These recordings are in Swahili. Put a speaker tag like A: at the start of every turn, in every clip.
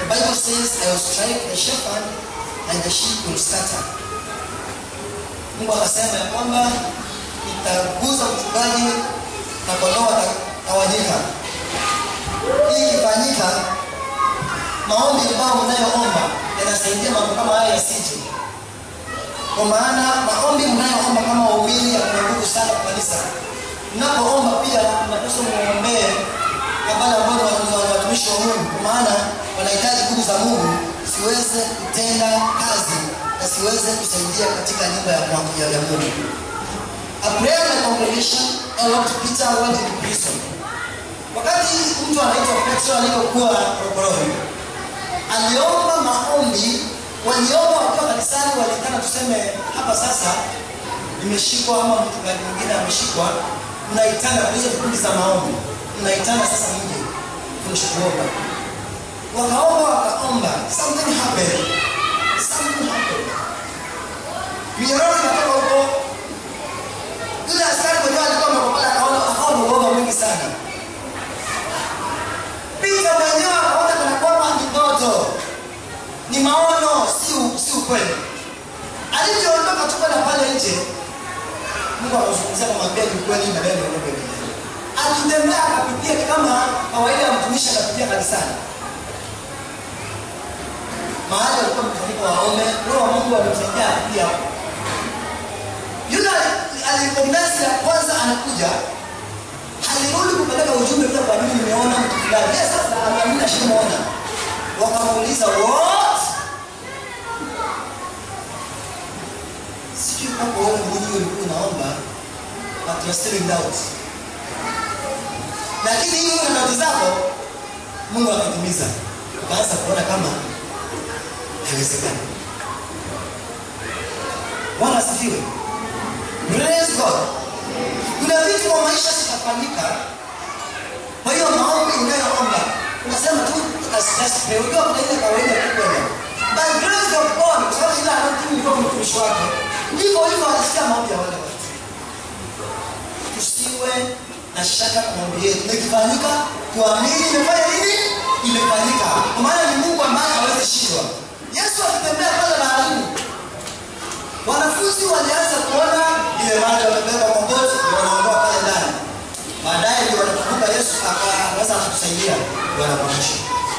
A: Bible says, I will strike the shepherd and the sheep will scatter. Mungu akasema ya kwamba nitaguza mchungaji na kondoo watatawanyika. Hii ikifanyika, maombi ambayo mnayoomba yanasaidia mambo kama haya yasije. Kwa maana maombi mnayoomba kama waumini yana nguvu sana kwa kanisa. Mnapoomba pia mnapaswa muombee wale ambao ni watu- ni watumishi wa Mungu, kwa maana wanahitaji nguvu za Mungu siweze kutenda kazi na siweze kusaidia katika nyumba ya, ya, ya Mungu. A prayer in a congregation helped Peter went into prison. Wakati mtu anaitwa Petro alipokuwa rokoroni, aliomba maombi, waliomba wakiwa kanisani, walikana tuseme hapa sasa nimeshikwa ama mchungaji mwingine ameshikwa, mnaitana kwa hizo vikundi za maombi, mnaitana sasa mje kuomba. Wakaomba wakaomba, something happened, something happened. Minyororo inatoka huko, yule askari mwenyewe alikuwa amekopala, akaona akawa na uoga mwingi sana. Peter mwenyewe akaona kana kwamba ni ndoto, ni maono, si u- si ukweli. Alivyoondoka tu kwenda pale nje, Mungu akazungumzia akamwambia ni kweli na wewe ndio kweli. Alitembea akapitia kama kawaida ya mtumishi anapitia kanisani. Mahali alikuwa mkusanyiko wa waume, roho wa Mungu alimsaidia pia. Yule alikondensi ya kwanza anakuja, alirudi kupeleka ujumbe pia kwa nini nimeona mtu fulani. Yeye sasa ameamini ashamuona. Wakamuuliza what? Sijui kwamba wewe mwenyewe ulikuwa unaomba but you're still in doubt. Lakini hiyo na ndoto zako Mungu akatimiza. Ukaanza kuona kama haiwezekani. Bwana asifiwe. Praise God. Kuna vitu kwa maisha zitafanyika. Kwa hiyo maombi unayoomba unasema tu asipre. Unajua kuna ile kawaida tu kwenda. By grace of God, kwa sababu ile anatii ndio mtumishi wake. Ndivyo hivyo anasikia maombi ya wale watu. Tusiwe na shaka kwa maombi yetu. Ikifanyika tuamini imefanya nini? Imefanyika. Kwa maana ni Mungu ambaye hawezi shindwa. Yesu akitembea pale baharini Wanafunzi walianza kuona ile maji wamebeba kwa boti wanaondoa pale ndani. Baadaye ndio wanakumbuka Yesu akaweza kutusaidia ndio wanakumbusha.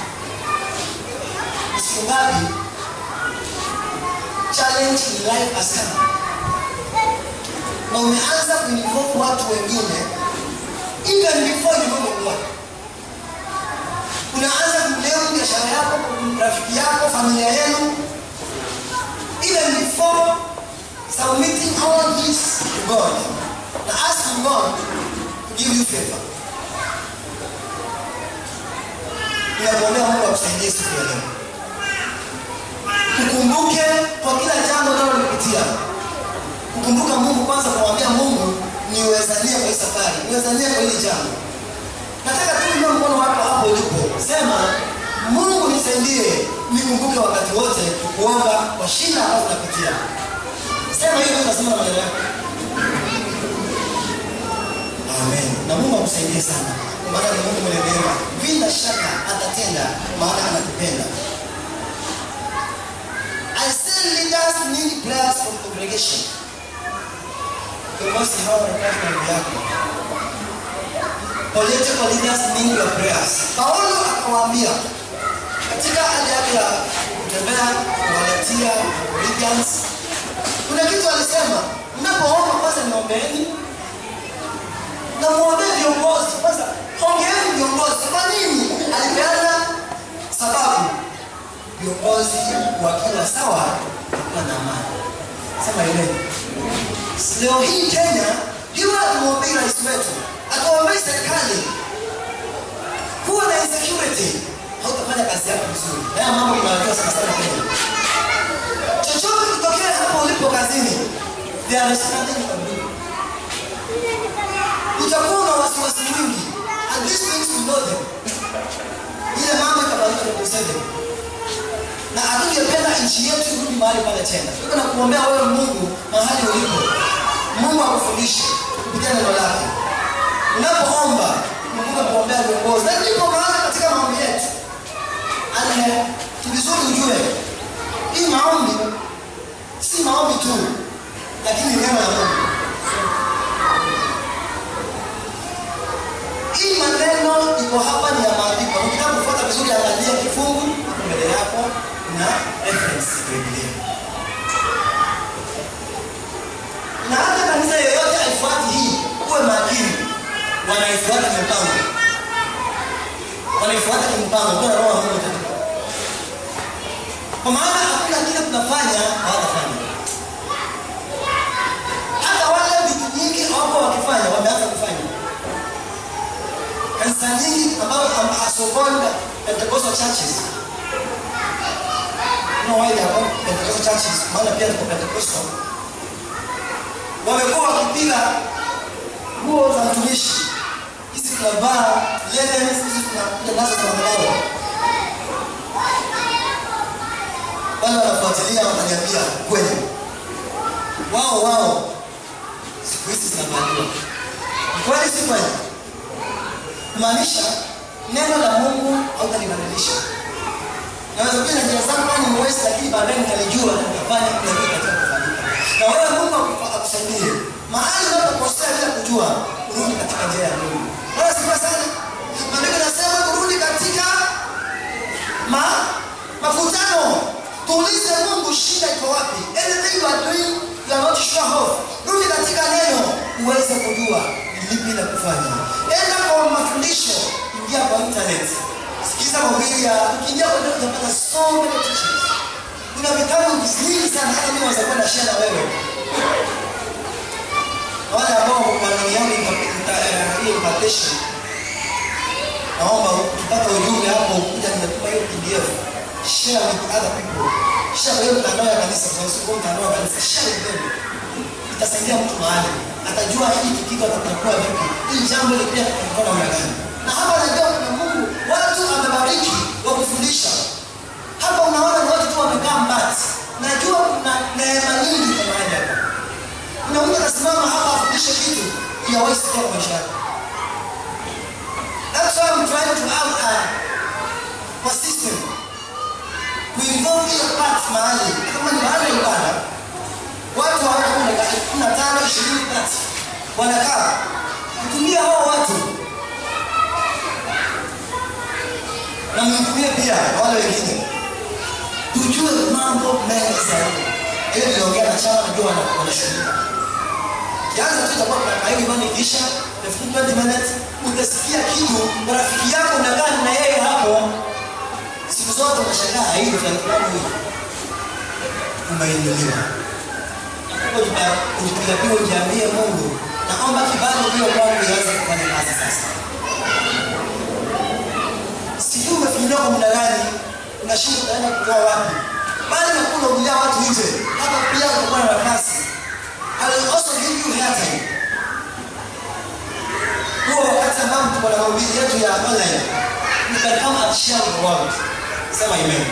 A: Ni Siku ngapi challenge in life has come. Na umeanza kuinvolve watu wengine even before you know the Lord. Unaanza kuleu biashara yako, rafiki yako, familia yenu even before submitting all this to God and asking God to give you favor. Ninakuombea Mungu akusaidie siku ya leo. Ukumbuke kwa kila jambo unalolipitia. Kukumbuka Mungu kwanza, kumwambia Mungu niwezanie kwa hii safari, niwezanie kwa hili jambo. Nataka tu inua mkono wako hapo ulipo, sema Mungu nisaidie, nikumbuke wakati wote kuomba kwa shida ambazo napitia. Sema hiyo ndio nasema na maneno yako. Amen. Na Mungu akusaidie sana. Kwa maana ni Mungu mwenye neema. Bila shaka atatenda maana anatupenda. I say leaders need prayers from congregation. Kiongozi hawa wanataka maombi yako. Political leaders need your prayers. Paulo akawaambia katika hali yake ya kutembea kuwaletia Corinthians, kuna kitu alisema, mnapoomba kwanza niombeeni na muombee viongozi kwanza, ongeeni viongozi. Kwa nini? Alipeana sababu, viongozi wakiwa sawa wakiwa na amani. Sema ile leo hii Kenya, hiyo atumwombei rais wetu, atuombei serikali, kuwa na insecurity hautafanya kazi yako vizuri. Haya mambo inawajua sana sana Kenya. Chochote kitokea hapo ulipo kazini, there is nothing you can do. Utakuwa na wasiwasi mwingi, and these things we know them. Ile mambo itabadilika na kusema na hatungependa nchi yetu irudi mahali pale tena. Tuko na kuombea wewe Mungu mahali ulipo. Mungu akufundishe kupitia neno lake. Unapoomba, kumbuka kuombea viongozi. Na ndipo maana katika maombi yetu. Ale na reference ya Biblia. Na hata kanisa yoyote haifuati hii, uwe makini, wanaifuata mipango, wanaifuata kimpango, kuna roho wa Mungu katika kwa maana hakuna kile tunafanya hawatafanya. Hata wale vitu nyingi hawapo wakifanya, wameanza kufanya. Kanisa nyingi ambazo are so-called Pentecostal churches no why they are called Pentecostal churches, maana pia tuko Pentecostal, wamekuwa wakipiga nguo za mtumishi, hizi tunavaa linens, hizi tunakuja nazo za madhabahu wale wanafuatilia wananiambia kweli, wao wao siku hizi zinavaliwa. Ni kweli, si kweli? Kumaanisha neno la Mungu hautalibadilisha. Naweza kuja na njia zangu kama ni mwezi, lakini baadaye nitalijua na nitafanya kile kitu katika kufanyika. Na wewe Mungu akufa- akusaidie mahali unapokosea bila kujua, urudi katika njia ya Mungu. Bwana sifa sana. Maandiko yanasema kurudi katika ma mavutano tuulize mungu shida iko wapi anything you are doing you are not sure of rudi katika neno uweze kujua ni lipi la kufanya enda kwa mafundisho ingia kwa internet sikiza mahubiri ya ukiingia kwa internet utapata so many teachings kuna vitabu vingi sana hata mimi naweza kwenda share na wewe Na wale ambao maneno yangu hiyo impartation naomba ukipata ujumbe hapo ukuja nimetuma hiyo pdf share with other people share kwa hiyo mtandao ya kanisa kwa sababu mtandao wa kanisa share with them itasaidia mtu mahali atajua hii tukiko atakuwa vipi hii jambo lipia tutakuwa namna gani na hapa najua kuna Mungu watu amebariki wa kufundisha hapa unaona ni watu tu wamekaa mbati najua kuna neema nyingi kwa mahali hapa kuna mtu anasimama hapa afundishe kitu yawahi sikia kwa maisha yake That's why I'm trying to have a, a system. Kuinvolve hiyo part mahali. Kama ni mahali ya ibada, watu hawana kumi na kumi na tano, ishirini, thelathini. Wanakaa. Kutumia hao watu. Na mtumie pia na wale wengine. Tujue mambo mengi zaidi. Hiyo niliongea na chama najua wana- wanashughulika. Kianza tu itakuwa kuna kaidi bani kisha 15 20 minutes utasikia kitu rafiki yako unakaa na yeye hapo siku zote unashangaa hii fulani fulani huyu umeinuliwa ujipiga pigo ujiambie Mungu naomba kibali hiyo kwangu ianze kufanya kazi sasa sijui umefinyiliwa kwa muda gani unashinda utaenda kutoa wapi bali nakuwa unahubiria watu nje hapa pia utakuwa na nafasi I will also give you airtime. Huo wakati ambao tuko na mahubiri yetu ya online, you can come and share with the world. Sema amen.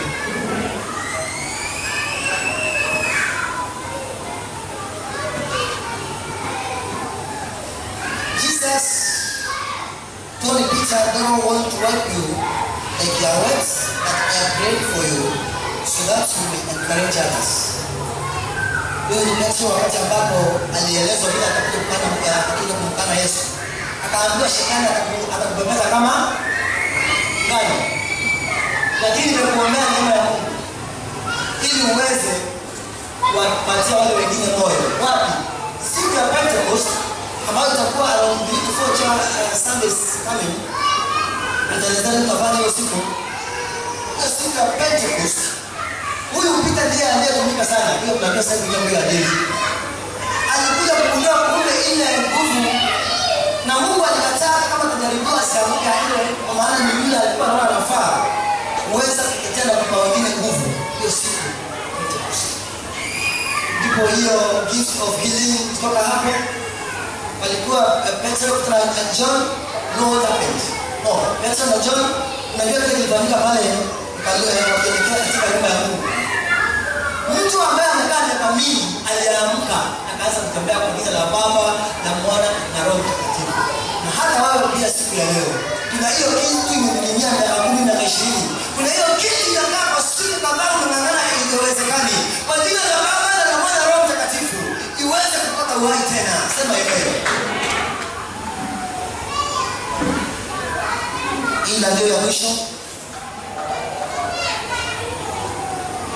A: Jesus told Peter, I don't want to wipe you like your words, but I have prayed for you so that you may encourage others. Huyu ni Petro wakati ambapo alielezwa vile atakuja kukana atakuja kumkana Yesu. Akaambiwa shetani ataku- atakubebeza kama ngano. Lakini nimekuombea neema ya Mungu ili uweze kuwapatia wale wengine moyo. Wapi? Siku ya Pentecost ambayo itakuwa around three to four cha- uh, Sundays coming. Nitaelezea tutafanya hiyo siku. Hiyo siku ya Pentecost huyu Peter ndiye aliyetumika sana. Hiyo tunaambia sasa hivi jambo la dini. Alikuja kugundua kumbe ile nguvu na Mungu alikataa kama tajaribiwa asianguke ile kwa maana ni yule alikuwa anaona anafaa kuweza kutetea na kupa wengine nguvu hiyo siku Pentecost. Ndipo hiyo gift of healing kutoka hapo walikuwa uh, Petro na na John no what happened. No, Petro na John unajua kile kilifanyika pale pale wakielekea katika nyumba ya Mungu. Mtu ambaye amekaa miaka mingi aliamka akaanza kutembea kwa jina la Baba na Mwana na Roho Mtakatifu. Na hata wewe pia siku ya leo kuna hiyo kitu imening'inia miaka kumi na ishirini. Kuna hiyo kitu inakaa kwa siku kadhaa unang'ang'ana iwezekani kwa jina la Baba na la Mwana na Roho Mtakatifu iweze kupata uhai tena. Sema hivyo. Hii ndio ya mwisho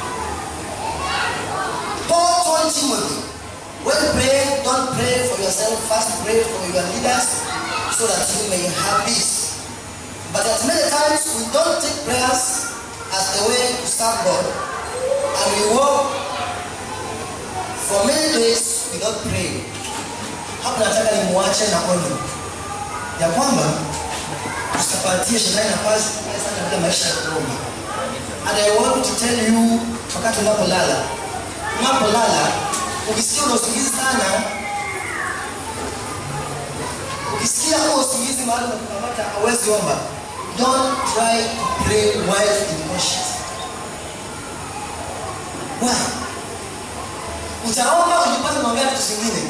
A: Paul told Timothy, when praying, don't pray for yourself, first pray for your leaders so that you may have peace. But at many times we don't take prayers as the way to serve God and we walk for many days without praying. Hapo nataka nimwache na onyo ya kwamba usipatie shetani nafasi kubwa sana katika maisha ya kuomba. And I want to tell you, wakati unapolala, unapolala ukisikia una usingizi sana, ukisikia huo usingizi mahali unakukamata hauwezi omba, don't try to pray while unconscious. Why? Utaomba ujipate unaongea vitu zingine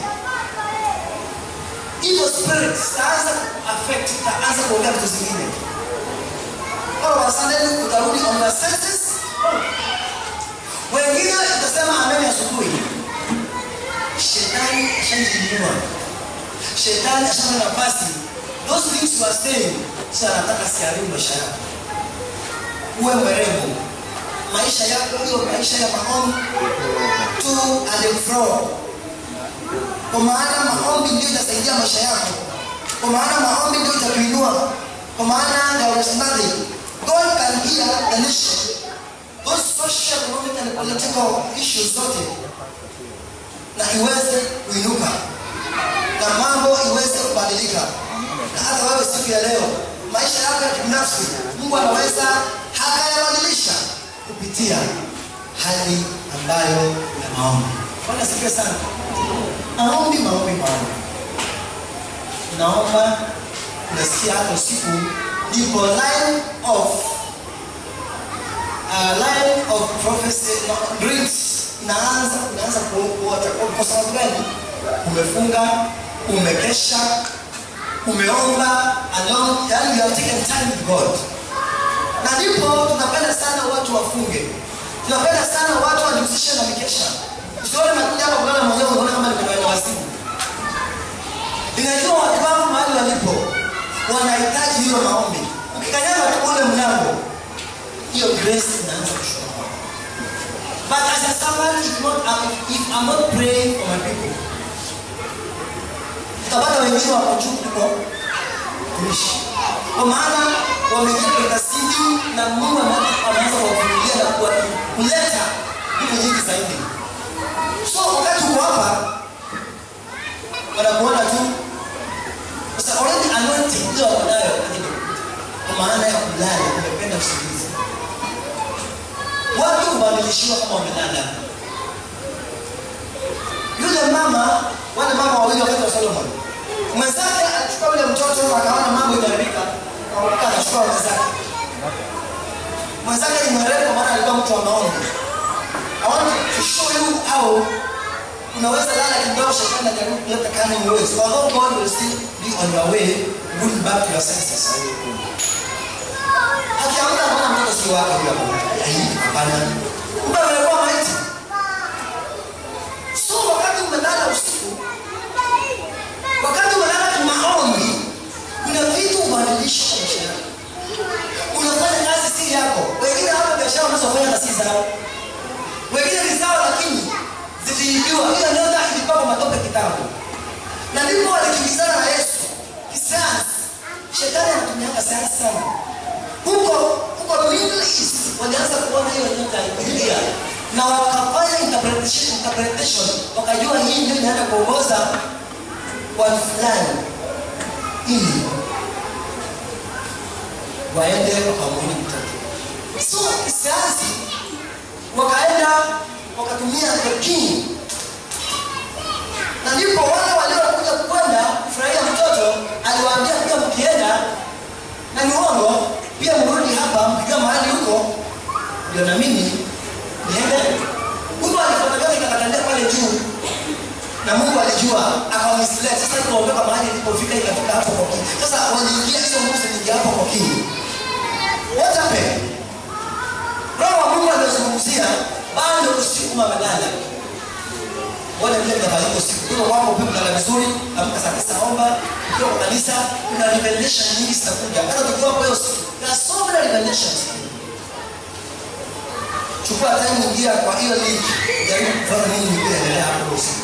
A: evil spirit zitaanza affect itaanza kuongea vitu zingine all of a sudden utarudi on the senses wengine utasema amen asubuhi shetani ashajiinua shetani ashapata nafasi those things you are saying sasa anataka siharibu maisha yako uwe mwerevu maisha yako hiyo maisha ya maombi to and fro kwa maana maombi ndio itasaidia maisha yako kwa maana maombi ndio itakuinua kwa maana there is nothing god can hear the nation those social economic and political issues zote na iweze kuinuka na mambo iweze kubadilika na hata wewe siku ya leo maisha yako ya kibinafsi mungu anaweza hakayabadilisha kupitia hali ambayo ya maombi bwana sikia sana maombi maombi maombi naomba unasikia hata usiku ndipo line of uh, line of prophecy no, dreams inaanza inaanza kuota kwa sababu gani umefunga umekesha umeomba along yani you have taken time with god na ndipo tunapenda sana watu wafunge tunapenda sana watu wajihusishe na mikesha usione nakuja hapa kulala mwenyewe unaona kama ni kawaida wasiku inajua watu mahali walipo wanahitaji hiyo maombi ukikanyaga tu ule mlango hiyo grace inaanza kushuka but as a servant if not if I'm not praying for my people utapata wengine wako juu kuliko tumishi kwa maana wameingia katika sidi na Mungu ameanza kuwavumilia na kuleta vitu nyingi zaidi so wakati uko hapa wanakuona tu sasa already anointing ndio wako nayo lakini kwa maana ya kulala umependa usingizi watu hubadilishiwa kama wamelala yule mama wale mama wawili wakati wa Solomon mwenzake alichukua yule mtoto akaona mambo imeharibika akachukua mwenzake mwenzake imeharibika kwa maana alikuwa mtu wa maombi I want to show you how unaweza lala kidogo shetani ajaribu kuleta cunning ways although God will still be on your way bring back to your senses akiamka anaona mtoto si wake huyo hapo hii hapana kumbe amekuwa maiti so wakati umelala usiku wakati umelala kimaombi kuna vitu ubadilisha kwa maisha yako unafanya kazi si yako wengine hapa biashara unazofanya na si zao wengine ni zao lakini ziliibiwa hiyo nyota ilikuwa kwa matope kitambo na ndipo walikimbizana na yesu kisayansi shetani anatumianga sayansi sana huko huko middle east walianza kuona hiyo nyota ikilia na wakafanya interpretation, interpretation wakajua hii ndio inaenda kuongoza watu fulani ili waende wakamwoni mtoto so kisayansi wakaenda wakatumia the king na ndipo wale waliokuja kwenda kufurahia mtoto aliwaambia kuja mkienda na ni uongo pia mrudi hapa mkikaa mahali huko ndio na mimi niende huko alifuatana ikakatalia pale juu na mungu alijua akawamislet sasa ikaondoka mahali ilipofika ikafika hapo kwa king sasa waliingia hizo nguvu ziliingia hapo kwa king what happened roho wa mungu aliozungumzia bado usiku mamelala wale vile mtafanyika usiku kuto kwamba upe kulala vizuri amka saa tisa omba ukiwa kwa kanisa kuna revelation nyingi zitakuja hata tukiwa kwa hiyo siku there are so many revelations chukua chukua time ingia kwa hiyo link jaribu kufanya nini nyingine endelea hapo usiku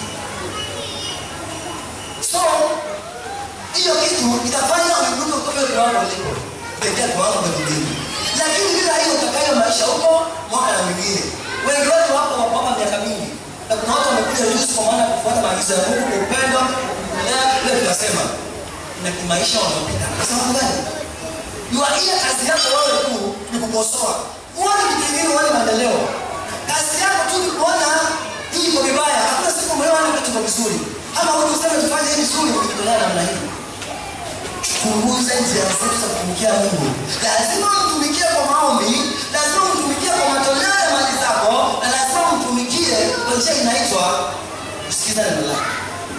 A: so hiyo kitu itafanya uibuke kutoka kiwango ulipo kuelekea kiwango vya kidini lakini bila hiyo utakayo maisha huko mwaka na mwingine wengi wetu hapo wako hapa miaka mingi na kuna watu wamekuja juzi kwa maana ya kufuata maagizo ya Mungu kwa upendo kulea ile tunasema na kimaisha wanaopita kwa sababu gani Yua ile kazi yako wewe tu ni kukosoa uone vitu vingine uone maendeleo kazi yako tu ni kuona hii iko vibaya hakuna siku umeona kitu kiko vizuri ama wewe useme tufanye hii vizuri ukitolea namna hii chunguza njia zetu za kutumikia Mungu. Lazima umtumikie kwa maombi, lazima umtumikie kwa matoleo ya mali zako, na lazima umtumikie kwa njia inaitwa kusikiza neno lake.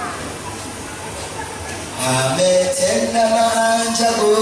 A: Ametenda maajabu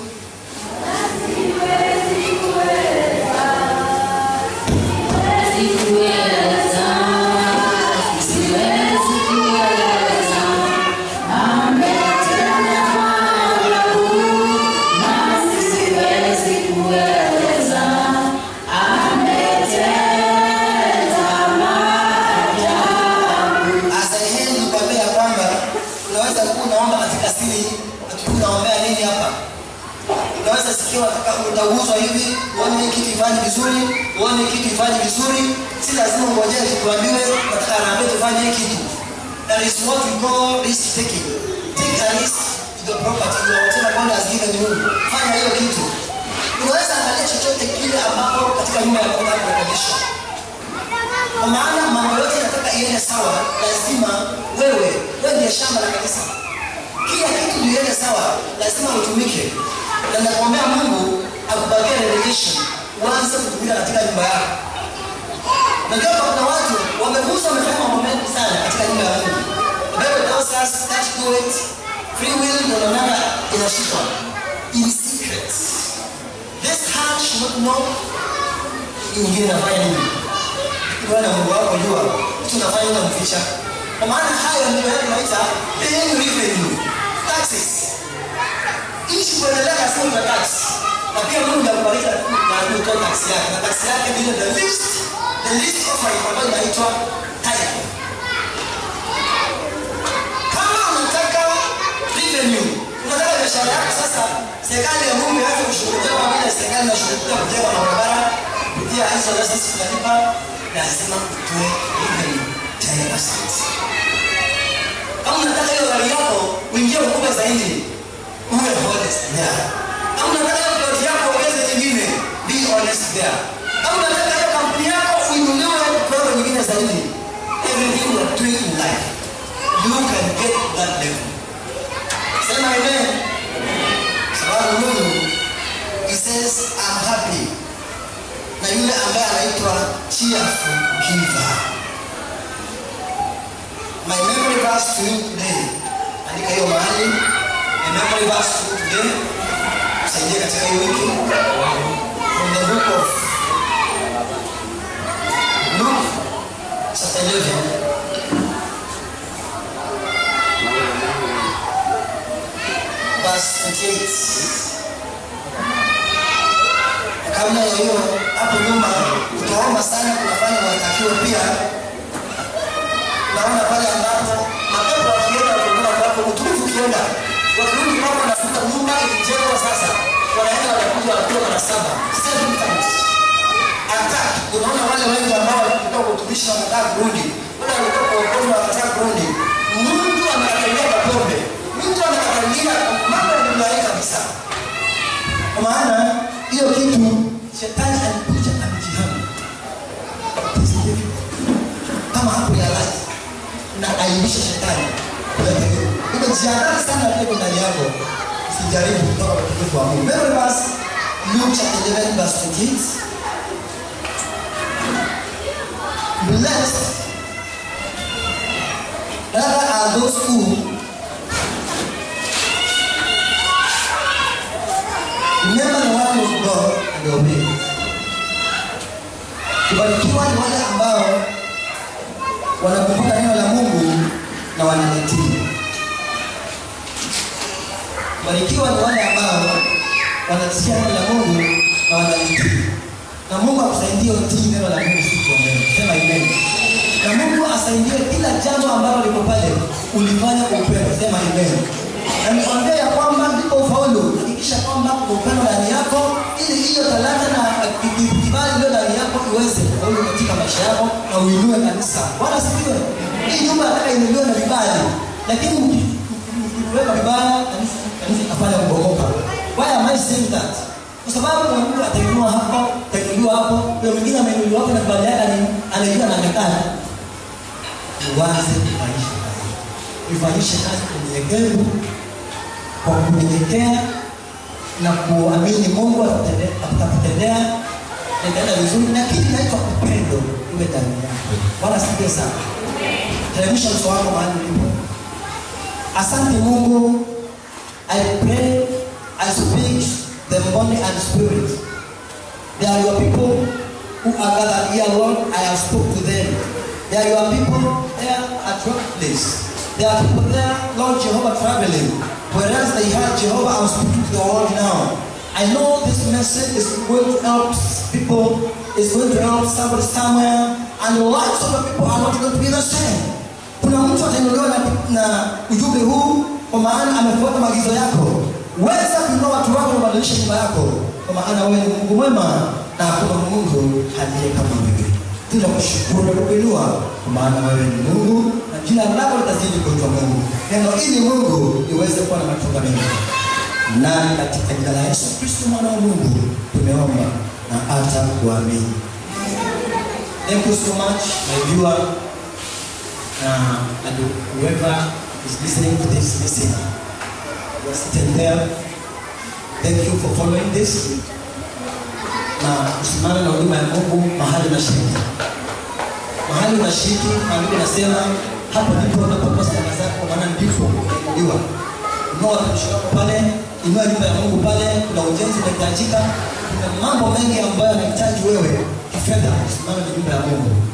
A: Asahiheni nikwambia ya kwamba unaweza kuwa unaomba katika siri, hatujui unaombea nini hapa. Unaweza sikia unataka utaguswa hivi, uone hii kitu ifanye vizuri, uone hii kitu ifanye vizuri. Si lazima ungojee tukuambiwe nataka harambee tufanye hii kitu. That is what we call risk taking. Take a risk to the property or whatever God has given you. Fanya hiyo kitu. Unaweza angalia chochote kile ambapo katika nyumba ya Mungu kurekebisha kwa maana mambo yote yanataka iende sawa lazima wewe wewe ndiye shamba la kanisa kila kitu ndio iende sawa lazima utumike na nakuombea mungu akupatie revelation uanze kutumika katika nyumba yako najua hapa kuna watu wameguswa wamefanya mambo mengi sana katika nyumba ya mungu The Bible tells us that do it free will ndio naonana inashikwa in secret this heart should not know hii nyingine inafanya nini wewe na Mungu wako jua kitu unafanya unamficha. Kwa maana hayo ndio yale tunaita paying revenue taxes. Ili kuendelea na fungu la tax. Na pia Mungu anakubariki na kutoa tax yake. Na tax yake ndio the least the least offering ambayo inaitwa tithe. Kama unataka revenue, unataka biashara yako sasa serikali ya Mungu ianze kushughulikia kama vile serikali inashughulikia kujenga barabara kupitia hizo license tunalipa lazima utoe revenue 10%. Kama unataka hiyo gari yako uingie ukubwa zaidi, uwe honest there. Kama unataka hiyo plot yako ongeze nyingine, be honest there. Kama unataka hiyo kampuni yako uinuliwe kiwango nyingine zaidi, everything you are doing in life, you can get to that level. Sema amen. Sababu Mungu, he says I'm happy na yule ambaye anaitwa cheerful giver. My memory verse to you today, andika hiyo mahali. My memory verse to you today, tusaidie katika hiyo wiki from the book of Luke chapter 11 verse 28 kabla ya hiyo hapo nyuma kutoomba sana kunafanya watakiwa pia naona pale ambapo mapepo wakienda kuona ambapo utulivu ukienda wakirudi kwamba wanafuta nyumba ikijengwa sasa wanaenda wanakuja wanakuwa mara saba seven times attack unaona wale wengi ambao walikuwa kwa utumishi na wanataka kurudi wale walikuwa kwa uongozi na wanataka kurudi mtu anakatalia mapombe mtu anakatalia mambo ya dunia hii kabisa kwa maana hiyo kitu shetani alikuja amejihami kama hapo ya life na aibisha shetani umejiandaa sana pia ndani yako sijaribu kutoka kwa utukufu wa Mungu Remember verse Luke chapter 11 verse 28 Blessed rather are those who remember the word of God and obey it. Kubarikiwa ni wale ambao wanakumbuka neno la Mungu na wanalitii. Kubarikiwa ni wale ambao wanasikia neno la Mungu na wanalitii. na Mungu akusaidie utii neno la Mungu siku ya leo. Sema amen. Na Mungu asaidie kila jambo ambalo liko pale ulifanya kwa upendo. Sema amen. Na nikwambia ya kwamba ndipo ufaulu. Hakikisha kwamba kuna upendo ndani yako ili hiyo talanta na kibali iliyo ndani yako iweze kufaulu katika maisha yako na uinue kanisa. Bwana sifiwe. Hii nyumba nataka inuliwe na vibali. Lakini mkiweka vibaya kanisa kanisa itafanya kubomoka. Why am I saying that? Kwa sababu kuna mtu atainuliwa hapo, atainuliwa hapo, kuna mwingine ameinuliwa hapo na kibali yake ani- anaijua na amekaa. Uanze kufanyisha kazi. Ifanyishe kazi kwa unyenyekevu, kwa kunyenyekea na kuamini Mungu atakutende- atakutendea na itaenda vizuri, na kitu kinaitwa upendo iwe ndani yako. Bwana asifiwe sana. Teremsha uso wako mahali ulipo. Asante Mungu, I pray, I speak the body and spirit. They are your people who are gathered here, Lord. I have spoke to them. They are your people there at your place. There are people there, Lord Jehovah, traveling. Whereas they have Jehovah, I'm speaking to the world now. I know this message is going to help people, is going to help somebody somewhere, and the lives of the people are not going to be the same. Kuna mtu atainuliwa na, na ujumbe huu kwa maana amefuata maagizo yako. Weza kuinua watu wako na kubadilisha nyumba yako, kwa maana wewe ni Mungu mwema na hakuna Mungu aliye kama wewe. Tunakushukuru na kukuinua kwa maana wewe ni Mungu na jina lako litazidi kuitwa Mungu. Neno hili Mungu liweze kuwa na matunda mengi. Nani katika jina la Yesu Kristo mwana wa Mungu tumeomba na hata kuamini. Thank you so much my viewer uh, and whoever is listening to this listen. You are sitting there. Thank you for following this. Na usimame na huduma ya Mungu mahali unashiriki. Mahali unashiriki, maandiko nasema hapo ndipo unapotoa sadaka zako, maana ndipo unainuliwa. Inua watumishi wako pale, inua nyumba ya Mungu pale, kuna ujenzi unahitajika, kuna mambo mengi ambayo yanahitaji wewe kifedha, usimame na nyumba ya Mungu.